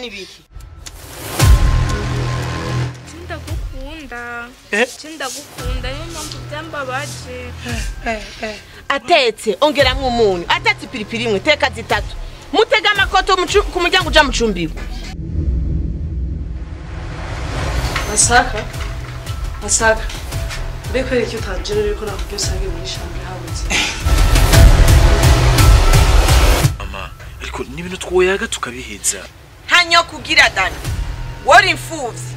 n'ibiki ndagukunda Eh? ndagukunda niyo mpamvu byambabaje atetse ongeramwo umunyu atetse ipiripiri imwe teka zitatu mutega amakoto mucu- ku muryango uja mucumbiwe masaka masaka mbe kubera icyo utangira ariko nakubwiye usange muri shambre habutse mama ariko n'ibintu twoyaga tukabiheza hanyo kugira dani wori imfuvyi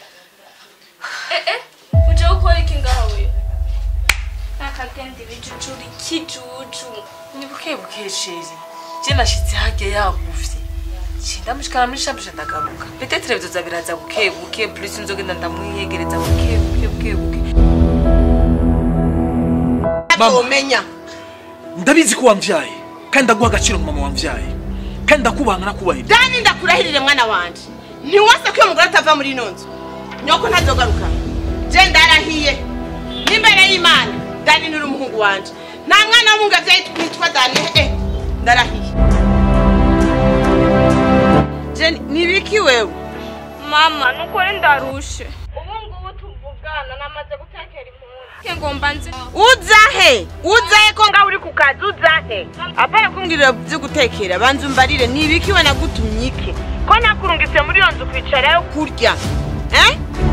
uje gukora iki ngawe nakagenda ibijujura ikijuju ni buke buke sheri je nashitse hajya yaguvye ndamushikana muri shambre ndagaruka petetre bizoza biraza buke buke plus nzogenda ndamwiyegereza buke buke buke buke Mama. umenya ndabizi ko wamvyaye kandi ndaguha agaciro mu mama wamvyaye kandi ndakubanga nakubahira dani ndakurahirire mwana wanje ntiwase ko uyo mugore atava muri ino nzu nyoko ntazogaruka je ndarahiye n'imbere y'imana dani nturi umuhungu wanje nta mwana w'umuhungu avyaye witwa dani eh ndarahiye je nibiki wewe mama nukuri ndarushe ubu ngubu tuvugana namaze gutekera impunzi ngomba nzi uzahe uzahe ko ngaho uri ku kazi uzahe apana kumbwirira byo gutekera banza umbarire nibiki we nagutumye iki ko nakurungitse muri iyo nzu kwicara yo kurya eh